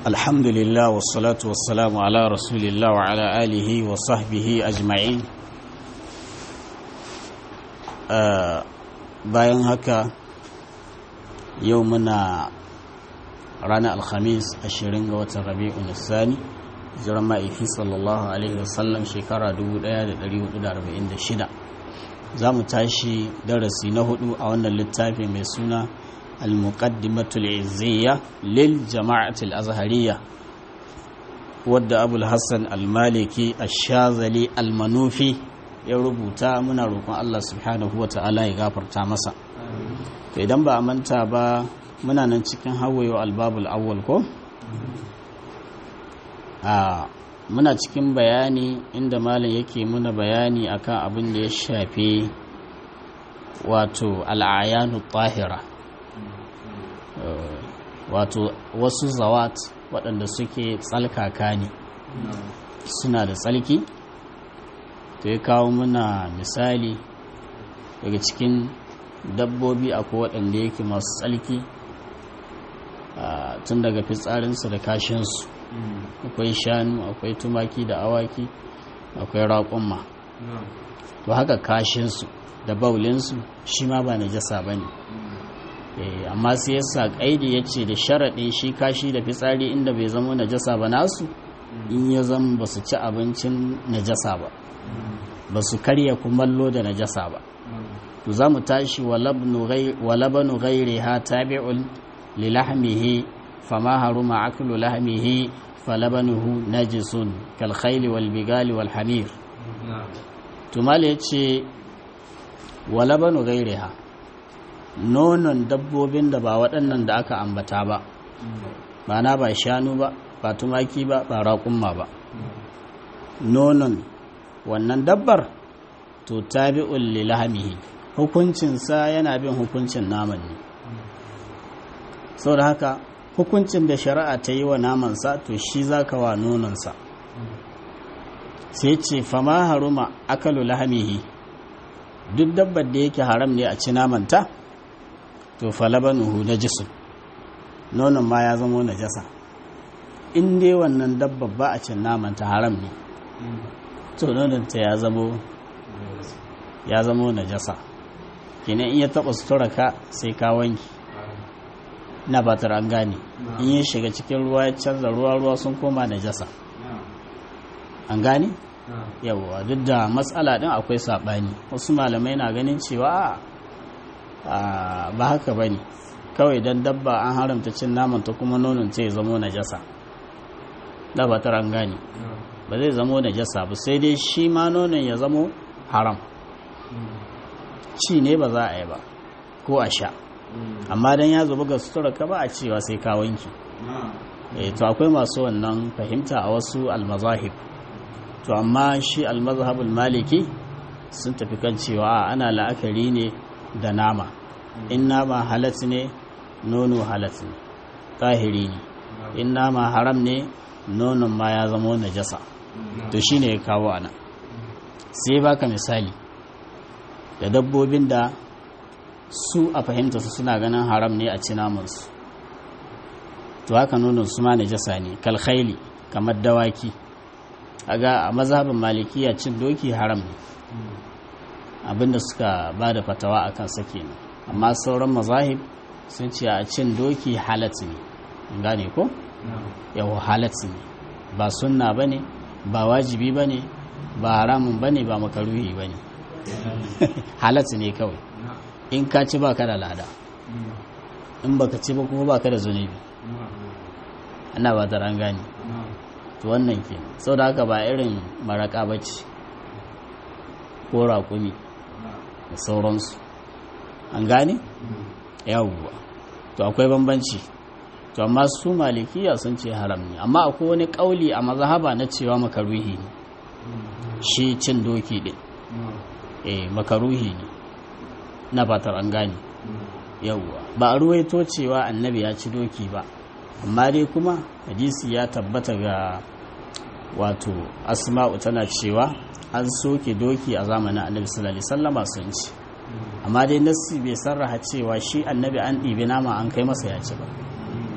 الحمد لله والصلاة والسلام على رسول الله وعلى آله وصحبه أجمعين bayan haka yau muna ranar alhamis 20 ga watan rabi'un sani jiran ma'aiki sallallahu alaihi wasallam shekara 1446 za mu tashi darasi na hudu a wannan littafi mai suna al-muqaddimatul izziya lil jama'atul azhariyya wadda abul hassan al-maliki ash-shazali al-manufi ya rubuta muna roƙon Allah subhanahu wa ta'ala ya gafarta masa to idan ba a manta ba muna nan cikin hawayo albabul awwal ko a muna cikin bayani inda malam yake muna bayani akan abin da ya shafi wato al'ayanu tahira wato wasu zawat waɗanda suke tsalkaka ne suna da tsalki to ya kawo muna misali daga cikin dabbobi akwai waɗanda yake masu tsalki tun daga fitsarinsu da kashinsu akwai shanu akwai tumaki da awaki akwai raƙumma to haka kashinsu da baulinsu shi ma ba najasa ba ne amma sai yasa ƙaidi ya ce da sharaɗin shi kashi da fitsari inda bai zama najasa ba nasu in ya zama ba su ci abincin najasa ba ba su karya kumallo da najasa ba to za mu tashi wa labanu gairi ha tabi'un li lahmihi fama haruma aklu lahmihi falabanuhu najisun kal khayli wal bigali wal hamir to mal yace wa labanu gairiha nonon dabbobin da ba waɗannan da aka ambata ba ba na ba shanu ba ba tumaki ba ba raƙumma ba nonon wannan dabbar to tabi'un li lahmihi hukuncinsa yana bin hukuncin naman ne saboda haka hukuncin da shari'a ta yi wa namansa to shi za ka wa nononsa sai ce fama haruma akalu lahamihi duk dabbar da yake haram ne a ci namanta to falabanuhu na jisun nonon ma ya zama na jasa in dai wannan dabbar ba a cin namanta haram ne to nononta ya zamo ya zamo na jasa kenan in ya taɓa sutura ka sai ka wanki na batar an gane in ya shiga cikin ruwa ya canza ruwa ruwa sun koma najasa an gane yawwa duk da matsala din akwai saɓani wasu malamai na ganin cewa ba haka ba ne kawai don dabba an haramta cin naman ta kuma nonon ta ya zamo najasa da batar an gane ba zai zamo najasa ba sai dai shi ma nonon ya zamo haram ci ne ba za a yi ba ko a sha amma dan ya zuba ga sutura ka ba a cewa sai ka wanki eh to akwai masu wannan fahimta a wasu almazahib to amma shi almazhabul maliki sun tafi kan cewa ana la'akari ne da nama in nama halat ne nono halat ne tahiri ne in nama haram ne nonon ma ya zama najasa to shine ya kawo ana sai baka misali da dabbobin da su a fahimta su suna ganin haram ne a ci namansu to haka nonon su ma najasa ne kalkhaili kamar dawaki aga a mazhabin malikiya cin doki haram ne abinda suka ba da fatawa a kan sake ne amma sauran mazahib sun ce a cin doki halat ne gane ko yawo halat ne ba sunna ba ne ba wajibi ba ne ba haramun ba ne ba makaruhi ba ne halat ne kawai in ka ci baka da lada in baka ci ba kuma baka da zunubi ana ba ta ran gani to wannan ke sau da haka ba irin maraka ba ce ko raƙumi da sauransu an gane yawuwa to akwai bambanci to amma su malikiya sun ce haram ne amma akwai wani ƙauli a mazahaba na cewa makaruhi ne shi cin doki ɗin eh makaruhi ne na fatar an gane yauwa ba a ruwaito cewa annabi ya ci doki ba amma dai kuma hadisi ya tabbata ga wato asma'u tana cewa an soke doki a zamanin annabi sallallahu alaihi wasallama sun ci amma dai nassi bai sarraha cewa shi annabi an ɗibi nama an kai masa ya ci ba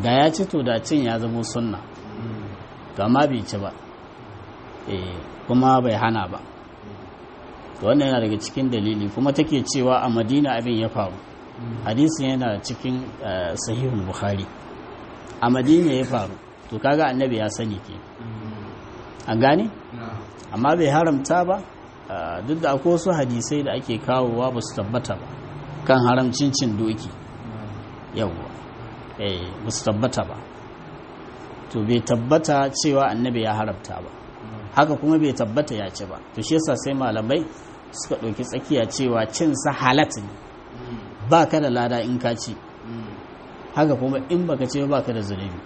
da ya ci to da cin ya zama sunna to amma bai ci ba eh kuma bai hana ba to wannan yana daga cikin dalili kuma take cewa a madina abin ya faru hadisin yana cikin sahihul bukhari a madina ya faru to kaga annabi ya sani ke an gane amma bai haramta ba duk da akwai wasu hadisai da ake kawowa ba su tabbata ba kan haramcin cin doki yawwa eh ba su tabbata ba to bai tabbata cewa annabi ya haramta ba haka kuma bai tabbata ya ce ba to shi yasa sai malamai suka ɗauki tsakiya cewa cin sa halat ne ba ka da lada in ka ci haka kuma in baka ce ba ka da zunubi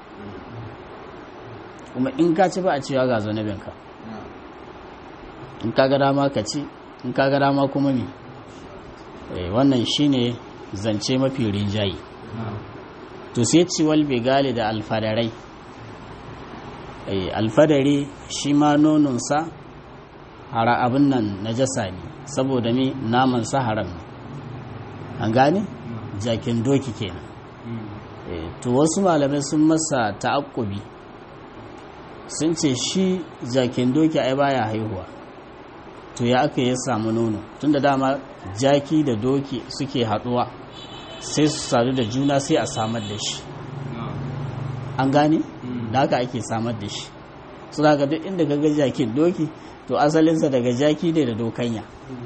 kuma in ka ci ba a cewa ga zunubinka in ka ga dama ka ci in ka ga dama kuma mi wannan shine zance mafi rinjaye to sai ciwal begali da alfadarai alfadari shi ma nononsa hara abin nan na jasa ne saboda mi namansa haram ne an gane jakin doki kenan to wasu malamai sun masa ta'akkubi sun ce shi jakin doki ai baya haihuwa to ya aka yi samu nono tunda dama jaki da doki suke haduwa sai su sadu da juna sai a samar da shi an gane da haka ake samar da shi su daga duk inda ga jakin doki to asalinsa daga jaki ne da dokanya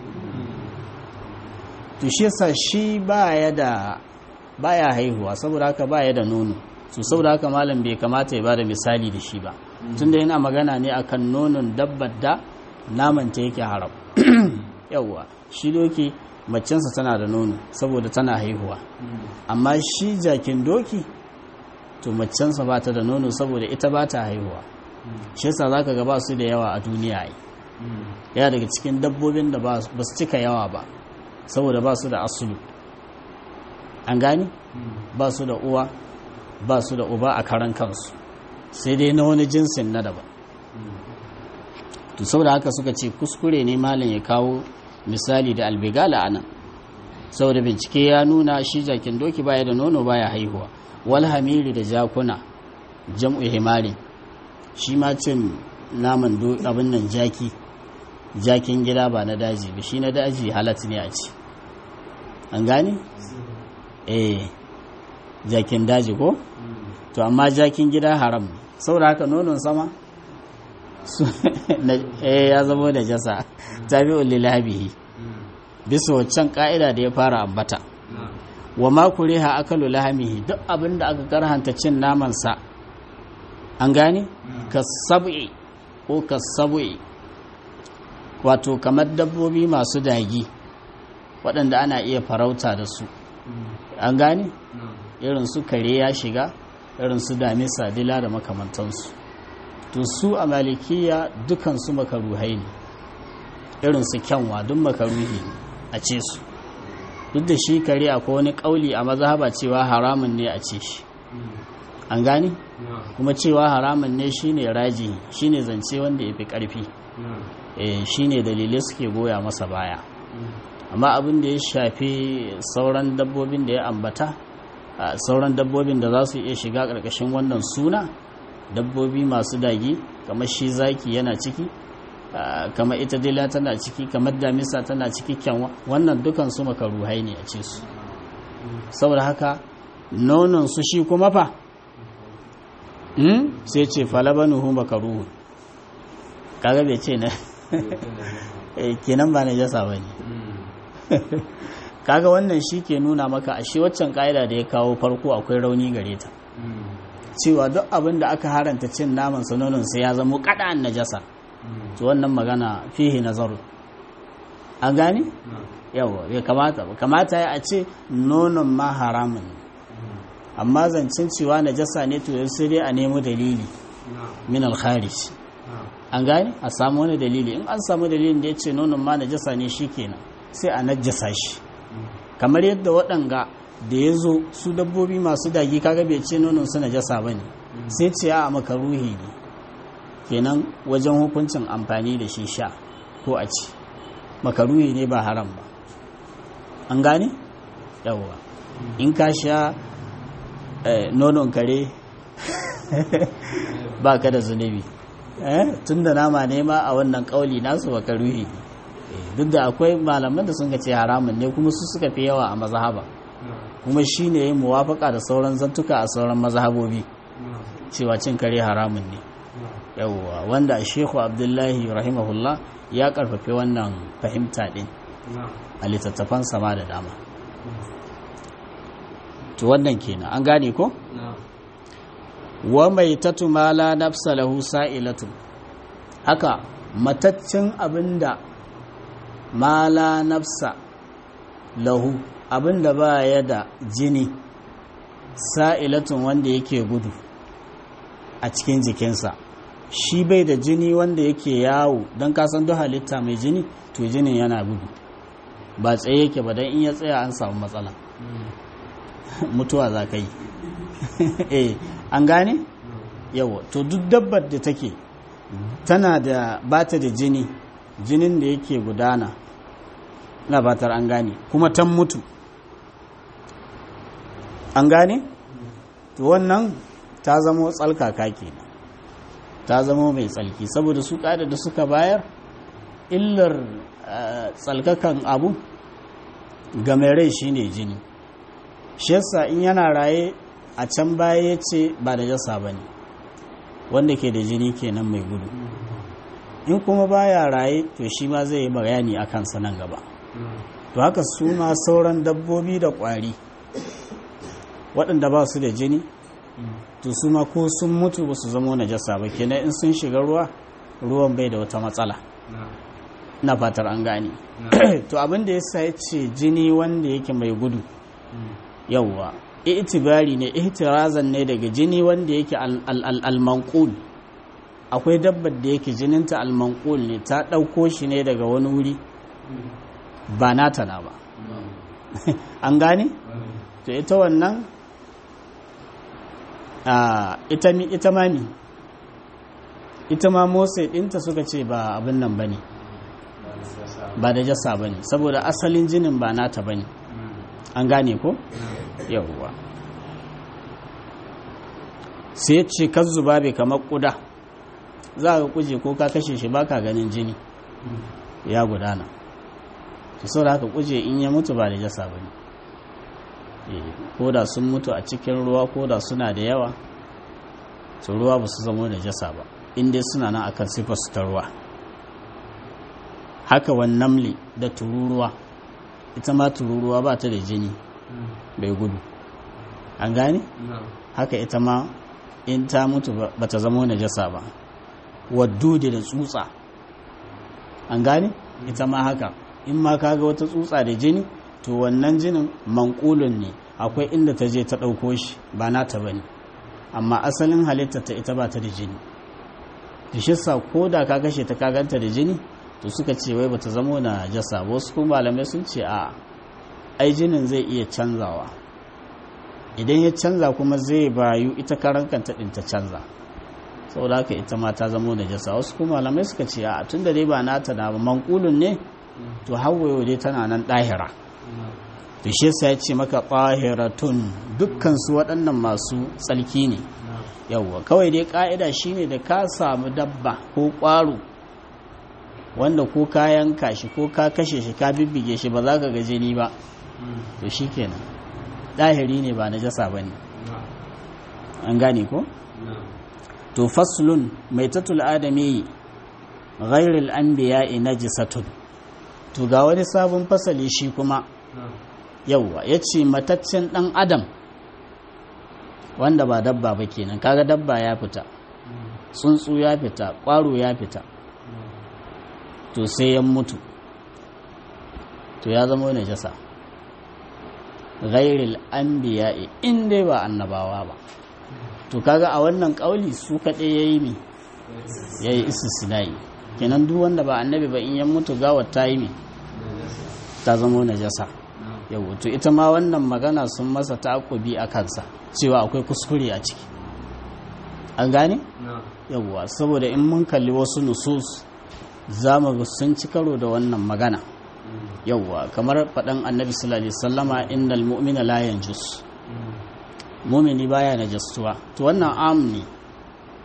to shi yasa shi baya da baya haihuwa saboda haka baya da nono to saboda haka malam bai kamata ya bada misali da shi ba tunda yana magana ne akan nonon dabbar da naman ta yake haram yawwa shi doki macensa tana da nono saboda tana haihuwa amma shi jakin doki to macensa ba ta da nono saboda ita ba ta haihuwa shi yasa zaka ga ba su da yawa a duniya ai yana daga cikin dabbobin da ba su cika yawa ba saboda ba su da asulu an gani ba su da uwa ba su da uba a karan kansu sai dai na wani jinsin na daban to saboda haka suka ce kuskure ne malam ya kawo misali da albigala a nan saboda bincike ya nuna shi jakin doki baya da nono baya haihuwa wal hamiri da jakuna jam'u himari shi ma cin naman abin nan jaki jakin gida ba na daji ba shi na daji halat ne a ci an gane? eh jakin daji ko? to amma jakin gida haram saboda haka nonon sama eh ya zama da jasa tabi'ul lilabihi bisa waccan ka'ida da ya fara ambata wa ma kuriha akalu lahamihi duk abinda aka karhanta cin naman sa an gane ka sab'i ko ka sab'i wato kamar dabbobi masu dagi waɗanda ana iya farauta da su an gane irin su kare ya shiga irin su damisa dila da makamantansu to su a malikiya dukansu makaruhai ne irin su kyanwa duk makaruhi ne a ce su duk da shi kare akwai wani kauli a mazhaba cewa haramun ne a ce shi an gane kuma cewa haramun ne shine raji shine zance wanda ya fi karfi shine dalilai suke goya masa baya amma abin da ya shafi sauran dabbobin da ya ambata sauran dabbobin da za su iya shiga ƙarƙashin wannan suna dabbobi masu dagi kamar shi zaki yana ciki kamar ita dila tana ciki kamar damisa tana ciki kyanwa wannan dukan su makaruhai ne a ce su saboda haka nonon su shi kuma fa sai ce falabanuhu makaruhu kaga bai ce na kenan ba na jasa ba ne kaga wannan shi ke nuna maka a shi waccan ka'ida da ya kawo farko akwai rauni gare ta cewa duk abin da aka haranta cin naman sanonin sai ya zama kada'an najasa to wannan magana fihi nazaru an gane yawa bai kamata ba kamata ya a ce nonon ma haramun amma zancen cewa najasa ne to sai dai a nemo dalili min al-kharij an gane a samu wani dalili in an samu dalilin da ya ce nonon ma najasa ne shikenan sai a najasa shi kamar yadda waɗanga da ya zo su dabbobi masu dagi kaga bai ce nonon su najasa ba ne sai ce a makaruhi ne kenan wajen hukuncin amfani da shi sha ko a ci makaruhi ne ba haram ba an gane yawwa in ka sha nonon kare ba ka da zunubi tun da nama nema a wannan kauli nasu baka ruhi duk da akwai malaman da sun ce haramun ne kuma su suka fi yawa a mazhaba kuma shi ne yin muwafaka da sauran zantuka a sauran mazhabobi cewa cin kare haramun ne yawwa wanda shehu abdullahi rahimahullah ya karfafe wannan fahimta din a littattafan sama da dama to wannan kenan an gane ko wa mai tatumala nafsa lahu sa'ilatu haka mataccin abinda mala nafsa lahu abinda ba ya da jini sa'ilatun wanda yake gudu a cikin jikinsa shi bai da jini wanda yake yawo don kasan duk halitta mai jini to jinin yana gudu ba tsaye yake ba don in ya tsaya an samu matsala mutuwa za ka yi eh an gane yawa to duk dabbar da take tana da bata da jini jinin da yake gudana na batar an gane kuma tan mutu an gane to wannan ta zamo tsalkaka kenan ta zamo mai tsalki saboda su ƙada da suka bayar illar tsalkakan abu ga mai rai shine jini shi yasa in yana raye a can baya ya ce ba da jasa ba ne wanda ke da jini kenan mai gudu in kuma baya raye to shi ma zai yi bayani a kansa nan gaba to haka su ma sauran dabbobi da ƙwari waɗanda ba su da jini to su ma ko sun mutu ba su zama najasa ba kenan in sun shiga ruwa ruwan bai da wata matsala na fatar an gane to abin da ya sa ya ce jini wanda yake mai gudu yauwa itibari ne ihtirazan ne daga jini wanda yake al-manqul akwai dabbar da yake jininta al-manqul ne ta ɗauko shi ne daga wani wuri ba nata na ba an gane to ita wannan ita ita mami ita ma motsa ɗinta suka ce ba abin nan ba ne ba da jasa ba ne saboda asalin jinin ba nata ba ne an gane ko? yawwa sai ce kan zuba bai kamar kuda za ka kuje ko ka kashe shi baka ganin jini ya gudana su sau da haka kuje in ya mutu ba da jasa ba ne ko da sun mutu a cikin ruwa ko da suna da yawa su ruwa ba su zama da jasa ba inda suna nan akan sifar su ta ruwa haka wannan da tururuwa ita ma tururuwa ba ta da jini bai gudu an gane haka ita ma in ta mutu ba ta zama najasa ba waddudi da tsutsa an gane ita ma haka in ma kaga wata tsutsa da jini to wannan jinin mankulun ne akwai inda ta je ta ɗauko shi ba nata ba ne amma asalin halitta ta ita ba ta da jini da shi sa ko da ka kashe ta kaganta da jini to suka ce wai bata zamo na jasa wasu kuma malamai sun ce a ai jinin zai iya canzawa idan ya canza kuma zai bayu ita karan kanta din ta canza saboda haka ita ma ta zamo da jasa wasu kuma malamai suka ce a tun da dai ba nata na ba mankulun ne to hawaye dai tana nan ɗahira to shi yasa ya ce maka ɗahiratun dukkan su waɗannan masu tsalki ne yawwa kawai dai ƙa'ida shine da ka samu dabba ko ƙwaro wanda ko ka yanka shi ko ka kashe shi ka bibbige shi ba za ka ga jini ba to shi kenan ɗahiri ne ba na jasa ba ne an gane ko? to faslun mai tatul adami ghairil anbiya'i najisatun to ga wani sabon fasali shi kuma yauwa ya ce mataccen ɗan adam wanda ba dabba ba kenan kaga dabba ya fita tsuntsu ya fita ƙwaro ya fita to sai ya mutu to ya zama wani jasa ghairil anbiya'i in dai ba annabawa ba to kaga a wannan kauli su kaɗai ya yi mi ya yi istisnai kenan duk wanda ba annabi ba in ya mutu gawar ta yi mi ta zama wani jasa yau to ita ma wannan magana sun masa takobi a kansa cewa akwai kuskure a ciki an gane yauwa saboda in mun kalli wasu nusus za mu sun ci karo da wannan magana yauwa kamar faɗan annabi sallallahu alaihi wasallama innal mu'mina la yanjus mu'mini baya najastuwa to wannan am ne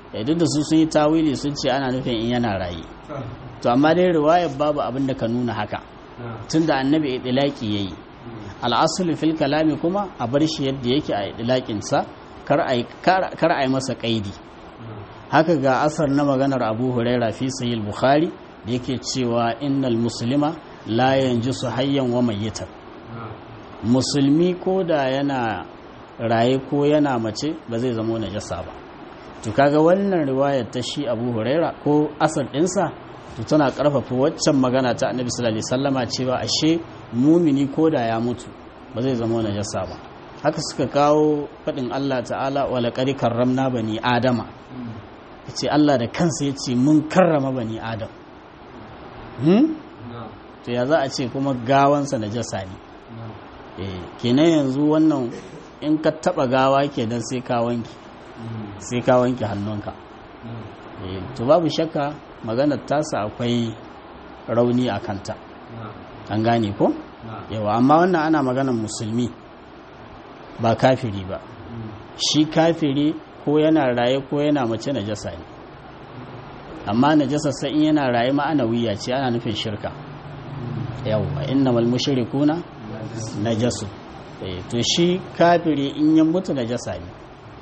ya duk da su sun yi tawili sun ce ana nufin in yana raye to amma dai riwayar babu abin da ka nuna haka tunda annabi idlaki yayi al'asulu fil kalami kuma a bar shi yadda yake a idlakin sa kar a kar a yi masa kaidi haka ga asar na maganar Abu Huraira fi sahih Bukhari da yake cewa innal muslima la yanjisu hayyan wa mayyitan musulmi ko da yana raye ko yana mace ba zai zama najasa ba to kaga wannan riwayar ta shi Abu Huraira ko asar dinsa to tana karfafa waccan magana ta Annabi sallallahu alaihi wasallama cewa ashe mumini ko da ya mutu ba zai zama najasa ba haka suka kawo fadin Allah ta'ala wa laqad karramna bani adama yace Allah da kansa yace mun karrama bani adam hmm? to ya za a ce kuma gawansa najasa ne eh kenan yanzu wannan in ka taba gawa kenan sai ka wanki sai ka wanke hannunka to babu shakka maganar tasa akwai rauni a kanta an gane ko yawa amma wannan ana maganar musulmi ba kafiri ba shi kafiri ko yana raye ko yana mace najasa ne amma najasa sai in yana raye ma'ana wiya ce ana nufin shirka yawa innamal mushrikuna najasu to shi kafiri in ya mutu najasa ne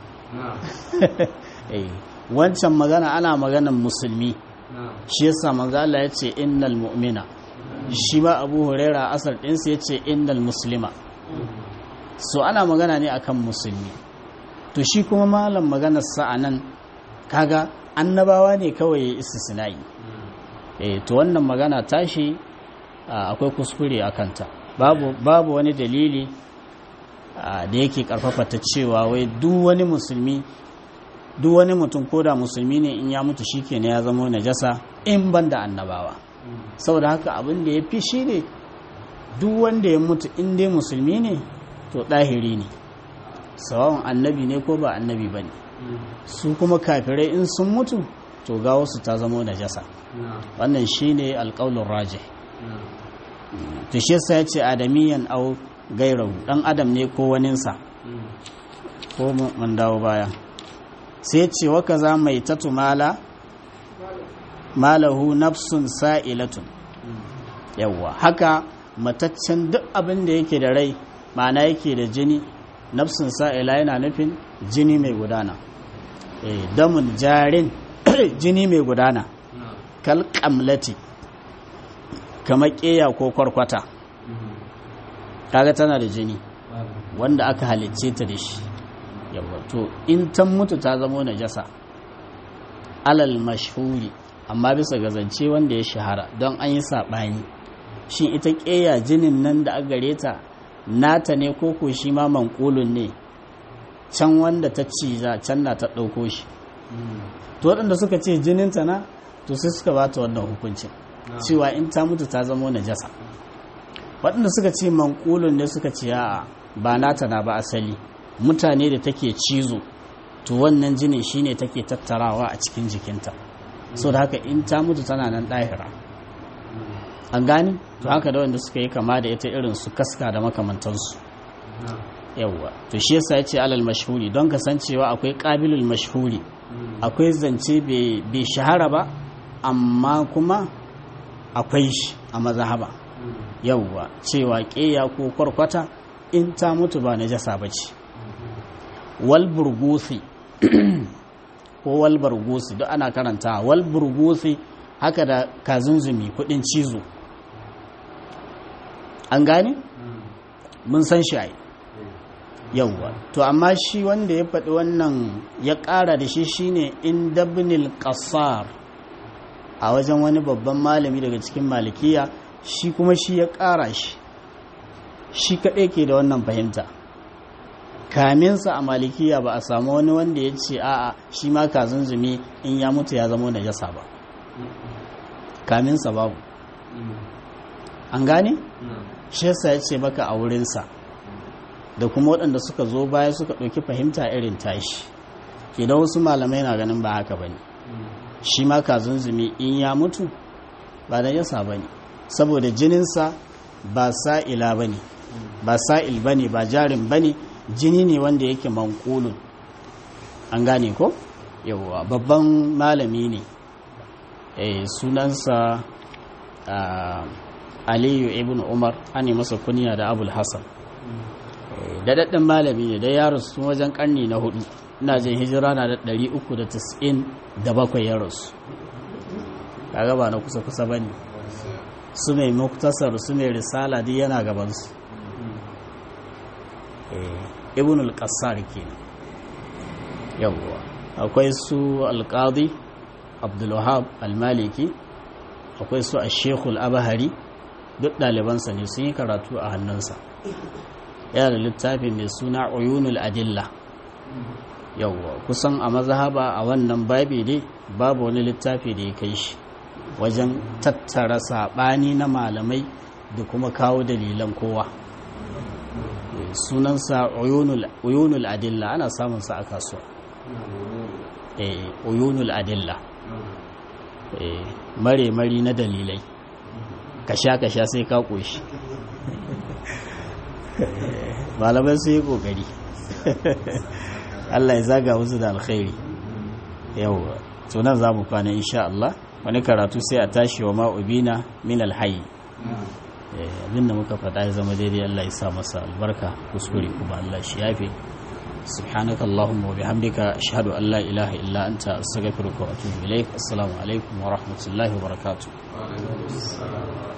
wancan magana ana maganan musulmi shi yasa manzo Allah ya ce innal mu'mina shi ba Abu Huraira asar ɗinsa ya ce innal muslima so ana magana ne akan musulmi to shi kuma malam maganar sa anan kaga annabawa ne kawai ya istisna'i eh to wannan magana tashi akwai kuskure a kanta babu babu wani dalili da yake karfafa ta cewa wai duk wani musulmi duk wani mutum ko da musulmi ne in ya mutu shi ne ya zama najasa in ban da annabawa saboda haka abin da ya fi shi ne duk wanda ya mutu in dai musulmi ne to ɗahiri ne sawawan annabi ne ko ba annabi ba ne su kuma kafirai in sun mutu to ga wasu ta zama najasa wannan shi ne alƙaunin raje to shi yasa ya ce adamiyan au gairahu ɗan adam ne ko waninsa ko mun dawo baya sai ce waka za mai tatumala malahu nafsun sa'ilatun yawwa haka mataccen duk abin da yake da rai ma'ana yake da jini nafsun sa'ila yana nufin jini mai gudana damun jarin jini mai gudana kal kamlati kamar ƙeya ko kwarkwata kaga tana da jini wanda aka halicce ta da shi yawa to in ta mutu ta zamo najasa alal mashhuri amma bisa ga zance wanda ya shahara don an yi saɓani shi ita ƙeya jinin nan da aka gare ta nata ne ko ko shi ma mankulun ne can wanda ta ciza can na ta ɗauko shi to waɗanda suka ce jininta na to sai suka ba ta wannan hukuncin cewa in ta mutu ta zamo najasa waɗanda suka ce mankulun ne suka ce a'a ba nata na ba asali mutane da take cizo to wannan jini shine take tattarawa a cikin jikinta so da haka in ta mutu tana nan ɗahira an gani to haka da wanda suka yi kama da ita irin su kaska da makamantansu yawwa to shi yasa yace alal mashhuri don kasancewa akwai qabilul mashhuri akwai zance bai shahara ba amma kuma akwai shi a mazhaba yawwa cewa ƙeya ko kwarkwata in ta mutu ba najasa bace wal burgusi ko wal burgusi duk ana karanta wal burgusi haka da kazunzumi kudin cizo an gane mun san shi ai yauwa to amma shi wanda ya faɗi wannan ya ƙara da shi shine in dabnil qasar a wajen wani babban malami daga cikin malikiya shi kuma shi ya ƙara shi shi kaɗai ke da wannan fahimta kaminsa a malikiya ba a samu wani wanda ya ce a'a shi ma kazunzumi in ya mutu ya zama najasa ba kaminsa babu an gane shi yasa ya ce baka a wurinsa da kuma waɗanda suka zo baya suka ɗauki fahimta irin tashi idan wasu malamai na ganin ba haka ba ne shi ma kazunzumi in ya mutu ba da yasa ba ne saboda jininsa ba sa'ila ba ne ba sa'il ba ne ba jarin ba ne jini ne wanda yake mankulun an gane ko yawwa babban malami ne sunansa aliyu ibn umar an masa kunya da abul hassan daɗaɗɗen malami ne da ya rasu wajen ƙarni na hudu ina jin hijira na da 397 ya rasu kaga ba na kusa-kusa ba ne su mai muktasar su mai risala duk yana gabansu ibn al-qassar kenan yawwa akwai su al-qadi abdulwahab al-maliki akwai su a shekul abahari duk ɗalibansa ne sun yi karatu a hannunsa yana da littafi mai suna uyunul adilla yawwa kusan a mazhaba a wannan babi dai babu wani littafi da ya kai shi wajen tattara saɓani na malamai da kuma kawo dalilan kowa sunansa uyunul adilla ana samunsa a kasuwa uyunul adilla mare-mari na dalilai kasha-kasha sai ka ƙoshi malamai su yi ƙoƙari Allah ya zaga wasu da alkhairi yau tunan za mu kwana insha Allah wani karatu sai a tashi wa ma'ubina min alhayi abinda muka faɗa ya zama daidai Allah ya sa masa albarka kuskure kuma Allah shi yafe سبحانك اللهم وبحمدك أشهد أن لا إله إلا أنت أستغفرك وأتوب إليك السلام عليكم ورحمة الله وبركاته